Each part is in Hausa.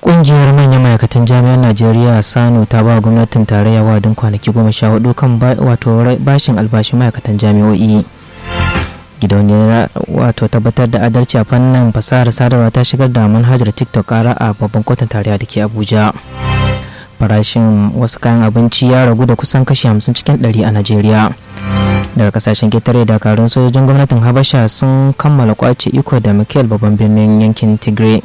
Ƙungiyar manyan ma'aikatan jami'an Najeriya Sano ta ba gwamnatin tarayya wadin kwanaki goma sha hudu kan wato bashin albashin ma'aikatan jami'o'i. Gidauniyar wato tabbatar da adalci a fannin fasahar sadarwa ta shigar da manhajar TikTok kara a babban kotun tarayya da ke Abuja. Farashin wasu kayan abinci ya ragu da kusan kashi hamsin cikin ɗari a Najeriya. daga kasashen ketare dakarun sojojin gwamnatin habasha sun kammala kwace iko da mikel babban birnin yankin tigray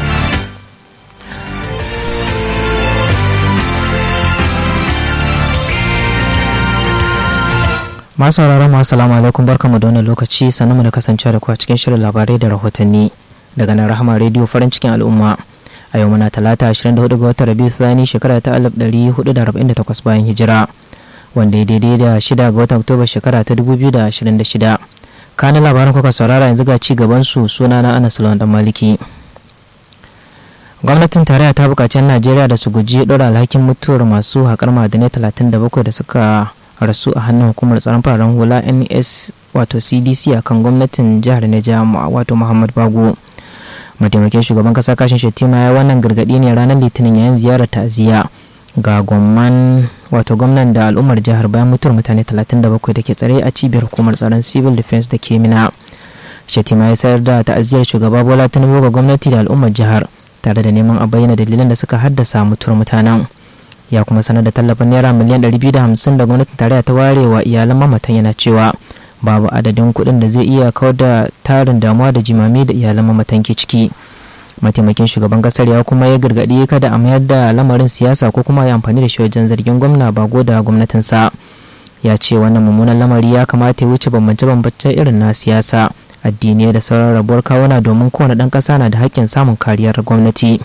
masu sauraron mu assalamu alaikum barkamu da wannan lokaci sannu mu da kasancewa da ku a cikin shirin labarai da rahotanni daga nan rahama rediyo farin cikin al'umma a yau muna talata 24 ga watan rabiu sani shekara ta 1448 bayan hijira wanda ya daidai da shida ga watan oktoba shekara ta 2026 kanin labaran kuka saurara yanzu ga ci gaban su suna na anas lawan dan maliki gwamnatin tarayya ta buƙaci najeriya da su guji ɗora alhakin mutuwar masu haƙar ma'adanai 37 da suka rasu a hannun hukumar tsaron fararen hula ns wato cdc akan gwamnatin jihar neja wato muhammad bago mataimakin shugaban kasa kashin shettima ya wannan gargaɗi ne ranar litinin yayin ziyarar ta'aziyya ga gwamnan wato gwamnan da al'ummar jihar bayan mutuwar mutane 37 da ke tsare a cibiyar hukumar tsaron civil defense da ke mina shatima ya sayar da ta'aziyar shugaba bola tinubu ga gwamnati da al'ummar jihar tare da neman a bayyana dalilan da suka haddasa mutuwar mutanen ya kuma sanar da tallafin naira miliyan 250 da gwamnatin tarayya ta ware wa iyalan mamatan yana cewa babu adadin kuɗin da zai iya kawar da tarin damuwa da jimami da iyalan mamatan ke ciki mataimakin shugaban kasar ya kuma ya gargaɗi kada a mayar da lamarin siyasa ko kuma ya amfani da shi wajen zargin gwamna bago da gwamnatinsa ya ce wannan mummunan lamari ya kamata ya wuce bambance-bambance irin na siyasa addinai da sauran rabuwar kawuna domin kowane ɗan ƙasa na da haƙƙin samun kariyar gwamnati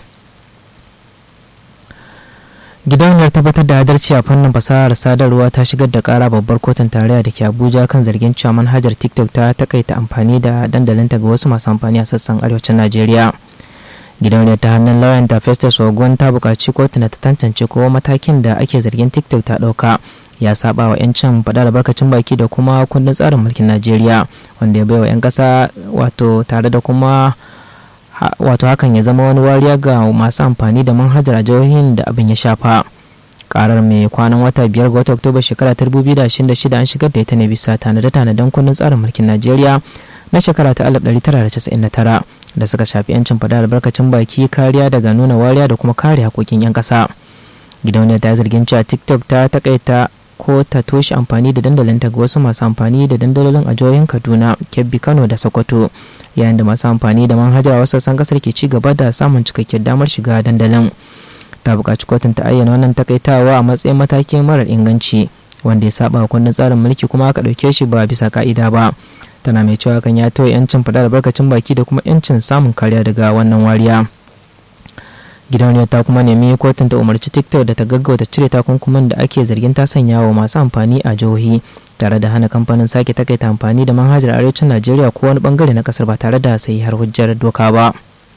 gidauniyar tabbatar da adalci a fannin fasahar sadarwa ta shigar da kara babbar kotun tarayya da ke abuja kan zargin cewa manhajar tiktok ta takaita amfani da dandalinta ga wasu masu amfani a sassan arewacin najeriya gidauniyar ta hannun lauyan ta festus ogun ta buƙaci kotuna ta tantance ko matakin da ake zargin tiktok ta ɗauka ya saba wa 'yancin faɗa albarkacin baki da kuma kundin tsarin mulkin najeriya wanda ya bai wa 'yan ƙasa wato tare da kuma wato hakan ya zama wani wariya ga masu amfani da manhajar a jihohin da abin ya shafa karar mai kwanan wata biyar ga wata oktoba shekara ta 2026 an shigar da ita ne bisa tanade-tanaden kundin tsarin mulkin najeriya na shekara ta 1999 da suka shafi 'yancin faɗa albarkacin baki kariya daga nuna wariya da kuma kare haƙoƙin 'yan ƙasa gidauniyar ta zargin cewa tiktok ta takaita ko ta toshe amfani da dandalinta ga wasu masu amfani da dandalolin a jihohin kaduna kebbi kano da sokoto yayin da masu amfani da manhajar wasu sassan kasar ke ci gaba da samun cikakkiyar damar shiga dandalin ta buƙaci kotun ta ayyana wannan takaitawa a matsayin matakin marar inganci wanda ya saba kundin tsarin mulki kuma aka ɗauke shi ba bisa ka'ida ba tana mai cewa kan ya tawaye 'yancin faɗa albarkacin baki da kuma 'yancin samun kariya daga wannan wariya gidauniyar ta kuma nemi kotun ta umarci tiktok da ta gaggauta cire takunkumin da ake zargin ta sanya wa masu amfani a jihohi tare da hana kamfanin sake takaita amfani da manhajar arewacin najeriya ko wani bangare na kasar ba tare da sai har hujjar doka ba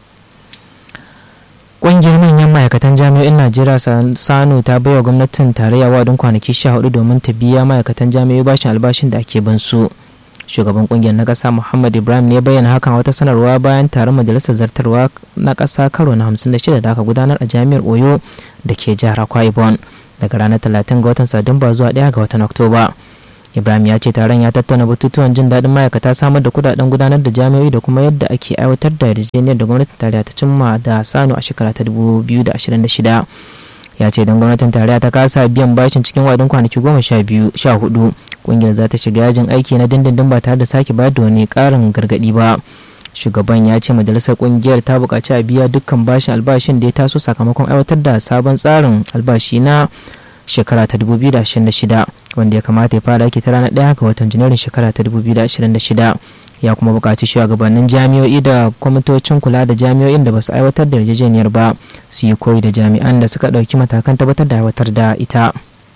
ƙungiyar manyan ma'aikatan jami'o'in najeriya sano ta baiwa gwamnatin tarayya wadin kwanaki sha hudu domin ta biya ma'aikatan jami'o'i bashin albashin da ake bin su shugaban kungiyar na kasa muhammad ibrahim ne bayyana hakan wata sanarwa bayan taron majalisar zartarwa na kasa karo na 56 da aka gudanar a jami'ar oyo da ke jihar akwa ibon daga ranar 30 ga watan satumba zuwa 1 ga watan oktoba ibrahim ya ce taron ya tattauna batutuwan jin daɗin ma'aikata samar da kudaden gudanar da jami'o'i da kuma yadda ake aiwatar da yarjejeniyar da gwamnatin tarayya ta cimma da sano a shekara ta 2026 ya ce don gwamnatin tarayya ta kasa biyan bashin cikin wadin kwanaki goma sha hudu kungiyar za ta shiga yajin aiki na dindindin ba tare da sake bayar da wani karin gargadi ba shugaban ya ce majalisar kungiyar ta buƙaci a biya dukkan bashin albashin da ya taso sakamakon aiwatar da sabon tsarin albashi na shekara ta 2026 wanda ya kamata ya fara aiki ta ranar 1 ga watan janairun shekara ta 2026 ya kuma buƙaci shugabannin jami'o'i da kwamitocin kula da jami'o'in da ba su aiwatar da yarjejeniyar ba su yi koyi da jami'an da suka ɗauki matakan tabbatar da aiwatar da ita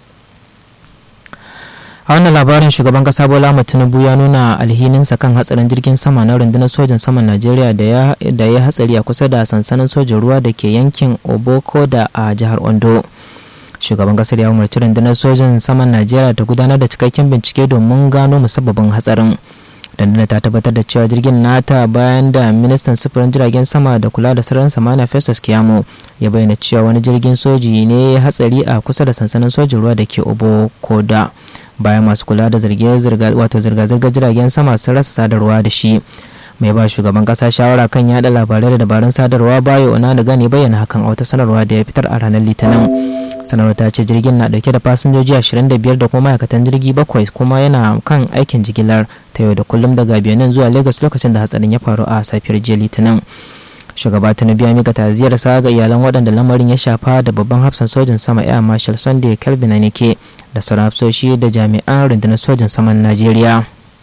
a wannan labarin shugaban kasa bola tinubu ya nuna alhininsa kan hatsarin jirgin sama na rundunar sojan saman najeriya da ya hatsari a kusa da sansanin sojan ruwa da ke yankin oboko da a jihar ondo shugaban kasar ya umarci rundunar sojan saman najeriya ta gudanar da cikakken bincike domin gano musabbabin hatsarin dandana ta tabbatar da cewa jirgin nata bayan da ministan sufurin jiragen sama da kula da sararin samaniya festus kiyamo ya bayyana cewa wani jirgin soji ne ya hatsari a kusa da sansanin sojin ruwa da ke obo koda bayan masu kula da zirga-zirgar jiragen sama sun rasa sadarwa da shi mai ba shugaban kasa shawara kan yada labarai da dabarun sadarwa bayo ona da gane bayyana hakan a wata sanarwa da ya fitar a ranar litinin sanarwar ta ce jirgin na dauke da fasinjoji 25 da kuma ma'aikatan jirgi bakwai kuma yana kan aikin jigilar ta yau da kullum daga benin zuwa lagos lokacin da hatsarin ya faru a safiyar jiya litinin shugaba tinubu ya mika taziyar sa ga iyalan waɗanda lamarin ya shafa da babban hafsan sojin sama air marshal sunday kelvin anike da sauran hafsoshi da jami'an rundunar sojin saman najeriya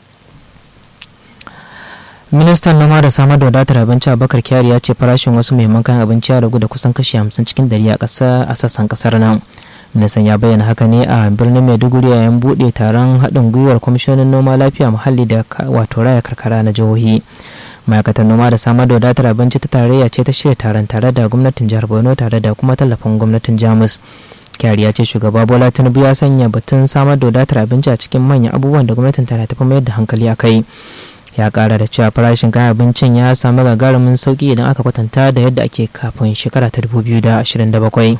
ministan noma da samar da wadatar abinci abubakar kyari ya ce farashin wasu muhimman kayan abinci ya ragu da kusan kashi hamsin cikin dari a ƙasa a sassan ƙasar nan ministan ya bayyana haka ne a birnin maiduguri yayin buɗe taron haɗin gwiwar kwamishonin noma lafiya muhalli da wato raya karkara na jihohi ma'aikatar noma da samar da wadatar abinci ta tarayya ce ta shirya taron tare da gwamnatin jihar borno tare da kuma tallafin gwamnatin jamus kyari ya ce shugaba bola tinubu ya sanya batun samar da wadatar abinci a cikin manyan abubuwan da gwamnatin tana tafi mayar da hankali a kai ya kara da cewa farashin kayan abincin ya samu gagarumin sauki idan aka kwatanta da yadda ake kafin shekara ta 2027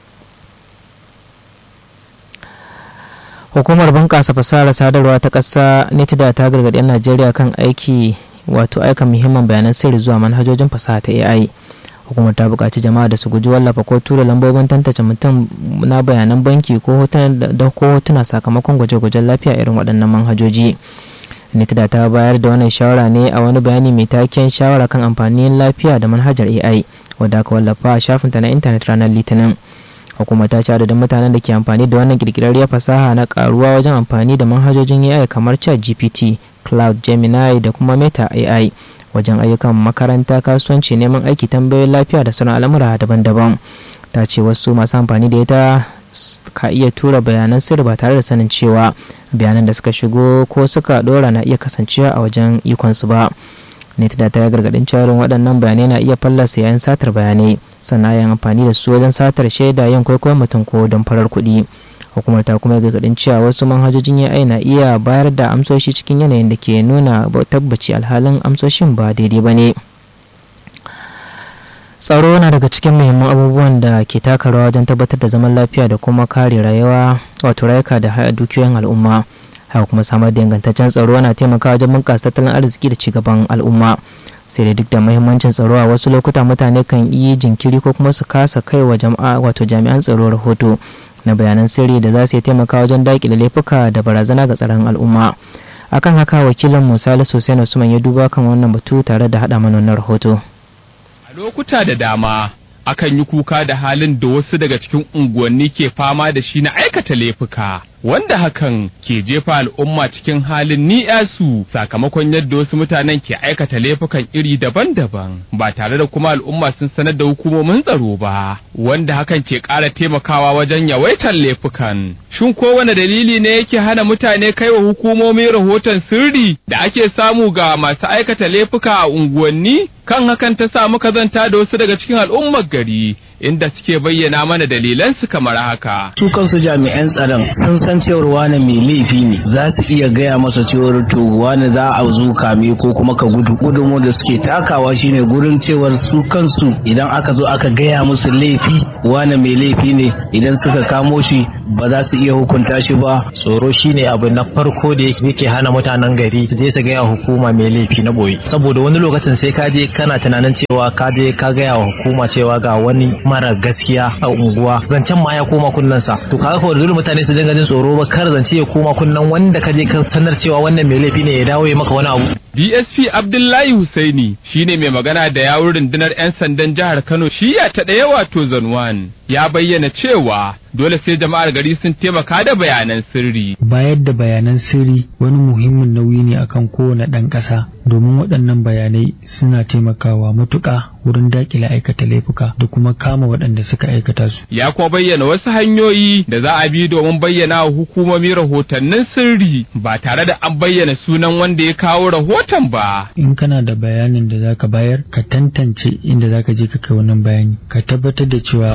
hukumar bunƙasa fasahar sadarwa ta ƙasa nitida ta gargaɗi 'yan najeriya kan aiki wato aika muhimman bayanan sirri zuwa manhajojin fasaha ta ai hukumar ta buƙaci jama'a da su guji wallafa ko tura lambobin tantance mutum na bayanan banki ko hotuna sakamakon gwaje-gwajen lafiya irin waɗannan manhajoji nitida ta bayar da wannan shawara ne a wani bayani mai taken shawara kan amfanin lafiya da manhajar ai wadda aka wallafa a shafinta na intanet ranar litinin hukuma ta ce adadin mutanen da ke amfani da wannan kirkirarriyar fasaha na karuwa wajen amfani da manhajojin ai kamar chat gpt cloud gemini da kuma meta ai wajen ayyukan makaranta kasuwanci neman aiki tambayoyin lafiya da sauran al'amura daban-daban ta ce wasu masu amfani da ita ka iya tura bayanan sirri ba tare da sanin cewa bayanan da suka shigo ko suka dora na iya kasancewa a wajen ikonsu ba netida ta yi gargadin cewa waɗannan bayanai na iya fallasa yayin satar bayanai sannan yin amfani da su wajen satar shaida yin kwaikwayon mutum ko don farar kuɗi hukumar ta kuma gargadin cewa wasu manhajojin AI na iya bayar da amsoshi cikin yanayin da ke nuna tabbaci alhalin amsoshin ba daidai ba ne tsaro na daga cikin muhimman abubuwan da ke taka rawa wajen tabbatar da zaman lafiya da kuma kare rayuwa wato rayuka da dukiyoyin al'umma haka kuma samar da ingantaccen tsaro na taimakawa wajen bunƙasa tattalin arziki da cigaban al'umma sai da duk da muhimmancin tsaro a wasu lokuta mutane kan yi jinkiri ko kuma su kasa kai wa jama'a wato jami'an tsaro rahoto na bayanan sirri da za su yi taimaka wajen daƙile laifuka da barazana ga tsaron al'umma akan haka wakilin musali sosai na suman ya duba kan wannan batu tare da haɗa mana wannan rahoto a lokuta da dama akan yi kuka da halin da wasu daga cikin unguwanni ke fama da shi na aikata laifuka wanda hakan ke jefa al'umma cikin halin ni'yasu sakamakon yadda wasu mutanen ke aikata laifukan iri daban-daban ba tare da kuma al'umma sun sanar da hukumomin tsaro ba wanda hakan ke ƙara taimakawa wajen yawaitar laifukan shin kowane dalili ne yake hana mutane kai wa hukumomi rahoton sirri da ake samu ga masu aikata laifuka a unguwanni kan hakan ta sa muka zanta da wasu daga cikin al'ummar gari inda suke bayyana mana dalilansu kamar haka. Su kansu jami'an tsaron sun san cewar wane mai laifi ne za su iya gaya masa cewar to wane za a zo kame ko kuma ka gudu gudunmu da suke takawa shine gurin cewar su kansu idan aka zo aka gaya musu laifi wane mai laifi ne idan suka kamo shi ba za su iya hukunta shi ba. Tsoro shine abu na farko da yake hana mutanen gari su je su gaya hukuma mai laifi na boye saboda wani lokacin sai ka je kana tunanin cewa ka je ka gaya wa hukuma cewa ga wani mara gaskiya a unguwa zancen ma ya koma kunnensa to kaga ko dole mutane su dinga jin tsoro ba kar zance ya koma kunnen wanda ka je ka sanar cewa wannan mai laifi ne ya dawo ya maka wani abu DSP Abdullahi Husaini shine mai magana da yawun rundunar 'yan sandan jihar Kano shiya ta ɗaya wato Zanwan ya bayyana cewa dole sai jama'ar gari sun taimaka da bayanan sirri. Bayar da bayanan sirri wani muhimmin nauyi ne akan kowane ɗan ƙasa domin waɗannan bayanai suna taimakawa matuƙa wurin daƙile aikata laifuka da kuma kama waɗanda suka aikata su. Ya kuma bayyana wasu hanyoyi da za a bi domin bayyana wa hukumomi rahotannin sirri ba tare da an bayyana sunan wanda ya kawo rahoton ba. In kana da bayanin da zaka bayar ka tantance inda zaka je ka kai wannan bayani ka tabbatar da cewa ka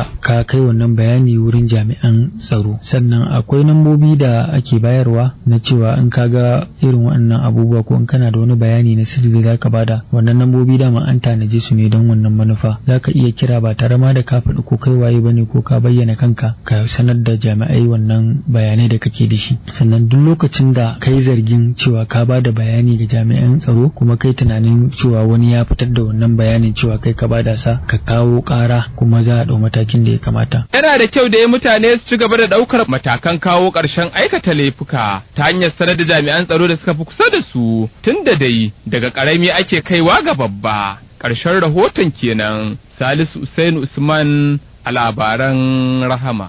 ka kai wannan bayani wurin jami'an tsaro sannan akwai nambobi da ake bayarwa na cewa in ka ga irin waɗannan abubuwa ko in kana da wani bayani na sirri da zaka bada wannan nambobi dama an tanaje su ne don wannan manufa zaka iya kira ba tare ma da ka faɗi ko kai waye bane ko ka bayyana kanka ka sanar da jami'ai wannan bayanai da kake da shi sannan duk lokacin da kai zargin cewa ka ba da bayani ga jami'an tsaro kuma kai tunanin cewa wani ya fitar da wannan bayanin cewa kai ka bada sa ka kawo ƙara kuma za a ɗau matakin da ya kamata Yana da kyau da mutane su ci gaba da ɗaukar matakan kawo ƙarshen aikata laifuka ta hanyar sanar da jami'an tsaro da suka fi kusa da su tun da dai daga ƙarami ake kaiwa ga babba. Ƙarshen rahoton kenan Salisu Usain Usman a labaran Rahama.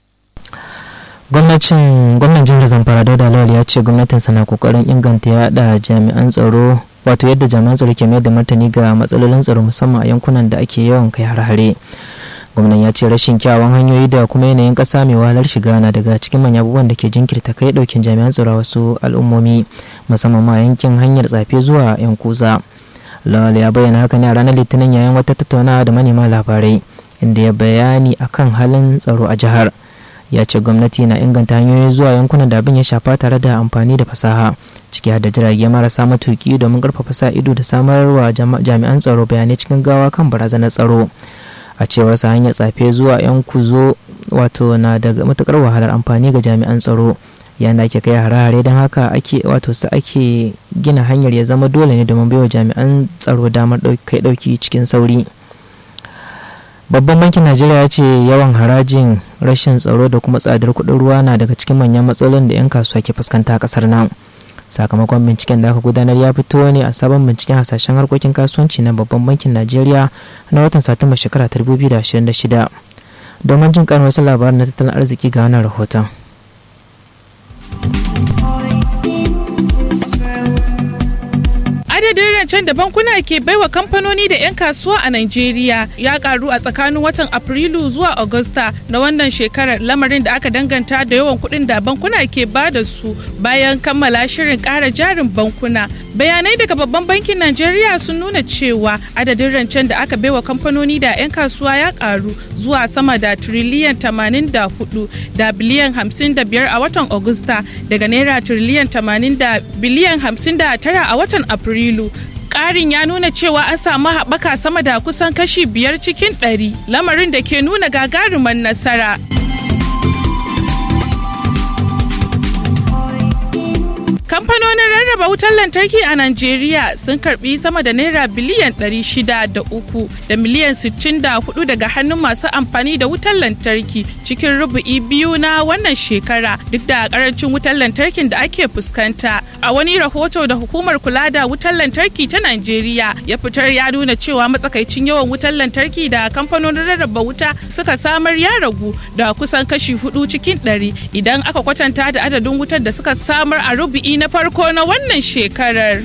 gwamnatin gwamnan jihar zamfara dauda lawal ya ce gwamnatinsa na kokarin inganta yada jami'an tsaro wato yadda jami'an tsaro ke mayar da martani ga matsalolin tsaro musamman a yankunan da ake yawan kai har-hare gwamnan ya ce rashin kyawun hanyoyi da kuma yanayin kasa mai wahalar shiga na daga cikin manyan abubuwan da ke jinkirta kai daukin jami'an tsaro a wasu al'ummomi musamman ma yankin hanyar tsafe zuwa yankuza lawal ya bayyana haka ne a ranar litinin yayin wata tattaunawa da manema labarai inda ya bayani akan halin tsaro a jihar ya ce gwamnati na inganta hanyoyi zuwa yankunan da abin ya shafa tare da amfani da fasaha ciki har da jirage marasa matuki domin karfafa sa ido da samarwa jami'an tsaro bayanai cikin gawa kan barazanar tsaro a cewar sa hanyar tsafe zuwa yan kuzo wato na da matukar wahalar amfani ga jami'an tsaro yayin da ake kai hare-hare don haka ake wato su ake gina hanyar ya zama dole ne domin baiwa jami'an tsaro damar kai dauki cikin sauri babban bankin najeriya ya ce yawan harajin rashin tsaro da kuma tsadar kuɗin ruwa na daga cikin manyan matsalolin da 'yan kasuwa ke fuskanta a ƙasar nan sakamakon binciken da aka gudanar ya fito ne a sabon binciken hasashen harkokin kasuwanci na babban bankin najeriya na watan satumba shekara 2026 domin jin karin wasu labaran na tattalin arziki ga wannan rahoton adadin rancen da bankuna ke baiwa kamfanoni da 'yan kasuwa a Najeriya ya karu a tsakanin watan Afrilu zuwa Agusta na wannan shekarar lamarin da aka danganta da yawan kuɗin da bankuna ke ba da su bayan kammala shirin ƙara jarin bankuna. Bayanai daga babban bankin Najeriya sun nuna cewa adadin rancen da aka baiwa kamfanoni da 'yan kasuwa ya karu zuwa sama da tiriliyan 84 da biliyan 55 a watan Agusta daga naira tiriliyan 80 da biliyan 59 a watan Afrilu. Afrilu. Ƙarin ya nuna cewa an samu haɓaka sama da kusan kashi biyar cikin ɗari, lamarin da ke nuna gagarumar nasara. kamfanonin rarraba wutar lantarki a Najeriya sun karbi sama da naira biliyan 603 da miliyan 64 daga hannun masu amfani da wutar lantarki cikin rubu'i biyu na wannan shekara duk da karancin wutar lantarkin da ake fuskanta. A wani rahoto da hukumar kula da wutar lantarki ta Najeriya ya fitar ya nuna cewa matsakaicin yawan wutar lantarki da kamfanonin rarraba wuta suka samar ya ragu da kusan kashi hudu cikin ɗari idan aka kwatanta da adadin wutar da suka samar a rubu'i na farko na wannan shekarar.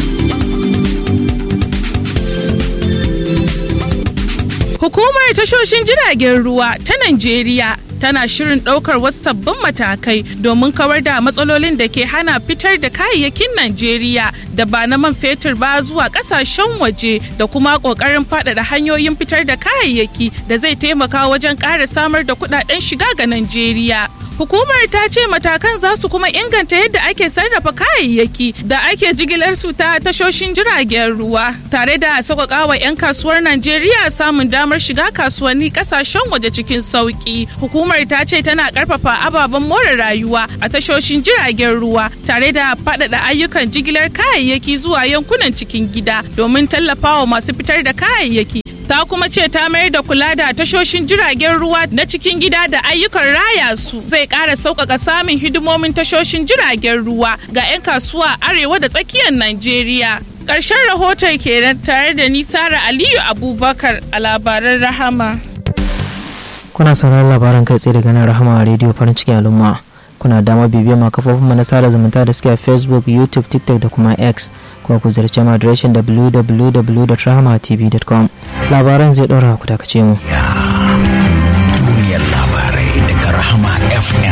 Hukumar tashoshin jiragen ruwa ta Najeriya tana shirin ɗaukar wasu sabbin matakai domin kawar da matsalolin da ke hana fitar da kayayyakin Najeriya da ba na man fetur ba zuwa ƙasashen waje da kuma ƙoƙarin faɗaɗa hanyoyin fitar da kayayyaki da zai taimaka wajen ƙara samar da kuɗaɗen shiga ga Najeriya. Hukumar ta ce matakan za su kuma inganta yadda ake sarrafa kayayyaki da ake jigilar su ta tashoshin jiragen ruwa tare da sauƙaƙa wa 'yan kasuwar Najeriya samun damar shiga kasuwanni ƙasashen waje cikin sauƙi. Hukumar ta ce tana ƙarfafa ababen more rayuwa a tashoshin jiragen ruwa tare da faɗaɗa ayyukan jigilar kayayyaki zuwa yankunan cikin gida domin tallafawa masu fitar da kayayyaki ta kuma ce ta mayar da kula da tashoshin jiragen ruwa na cikin gida da ayyukan raya su zai ƙara sauƙaƙa samun hidimomin tashoshin jiragen ruwa ga 'yan kasuwa arewa da tsakiyar Najeriya. Ƙarshen rahoton kenan tare da Nisara Aliyu Abubakar a labaran Rahama. Kuna sauraron labaran kai tsaye daga nan Rahama a rediyo farin cikin al'umma. Kuna dama bibiyar ma kafofin mu na sada zumunta da suke a Facebook, YouTube, TikTok da kuma X. Kuma ku ziyarci mu adireshin www.rahamatv.com. Labaran zai ɗora ku dakace mu. Duniyar labarai daga Rahama FM.